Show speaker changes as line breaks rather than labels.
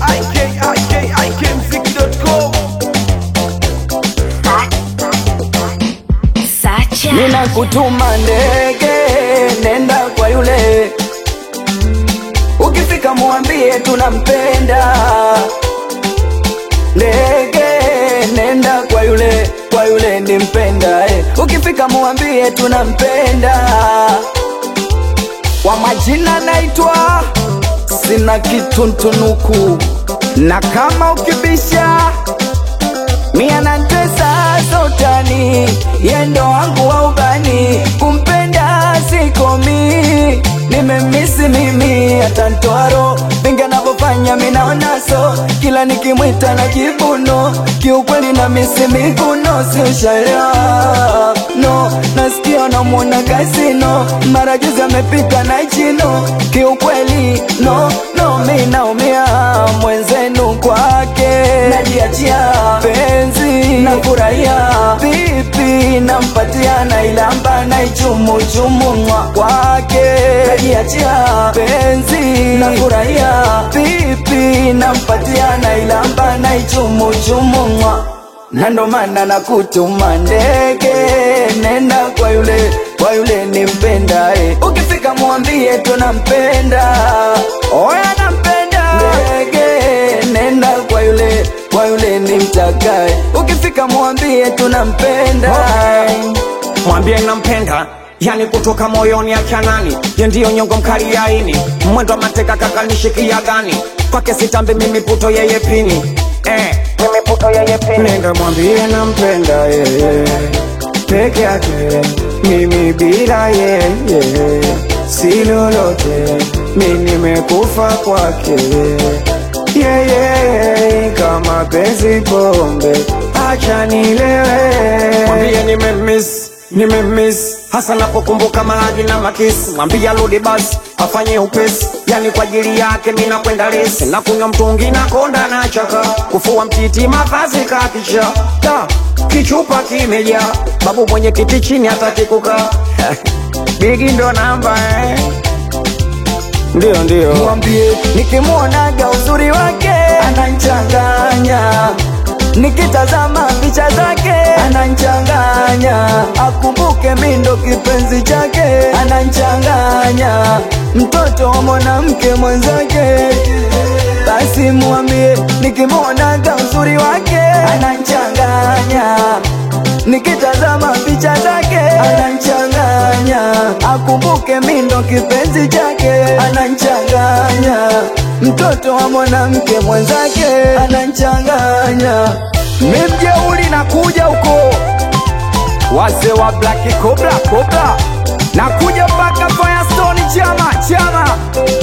ikikmziki.com
Sacha.
Nina kutuma ndege, nenda kwa yule, ukifika muambie tunampenda. Ndege, nenda kwa yule, kwa yule nimpenda eh. Ukifika muambie tunampenda. Kwa majina naitwa sina kituntunuku, na kama ukibisha Mia na tesa sotani yendo wangu wa ubani kumpenda sikomi nimemisi mimi hata ntwaro vingi anavyofanya minaonaso kila nikimwita na kibuno kiukweli na misi miguno siushaelewa no nasikia namwona kasino mara juzi amepita na chino kiukweli no no mi naumia mwenzenu kwake najiachia penzi na furahia pipi nampatia na ilamba na ichumuchumu mwa kwake najiachia penzi na furahia pipi nampatia na ilamba na ichumuchumu mwa na ndo maana nakutuma ndege, nenda kwa yule, kwa yule nimpenda eh. Ukifika mwambie tunampenda, oya nampenda ndege, nenda kwa yule, kwa yule nimtakae. Ukifika mwambie tunampenda
mwambie nampenda yani kutoka moyoni achanani ye ndiyo nyongo mkali ya ini mwendo wa mateka kakanishikia gani kwake sitambi mimi puto yeye pini eh, mimi puto yeye pini nenda mwambie nampenda yeye peke yake mimi bila yeye si lolote mi nimekufa kwake yeye kama penzi pombe acha nilewe mwambie nimemiss nimemiss hasa napokumbuka mahadi na makisi mwambie arudi basi afanye upesi yani kwa ajili yake mina kwenda lesi na kunywa mtungi na konda na chaka kufua mtiti mavazi kakisha ta kichupa kimejaa babu mwenye kiti chini hataki kukaa bigi ndo namba eh. ndio ndio
mwambie nikimwonaga uzuri wake ananchanganya nikitazama picha zake ananchanganya akumbuke mindo kipenzi chake ananchanganya mtoto wa mwanamke mwenzake basi mwambie nikimwonaga uzuri wake ananchanganya nikitazama picha zake ananchanganya akumbuke mindo kipenzi chake ananchanganya mtoto wa mwanamke mwenzake ananchanganya mimjeuli na kuja huko wazee wa Black Cobra Cobra na kuja mpaka Firestone chama chama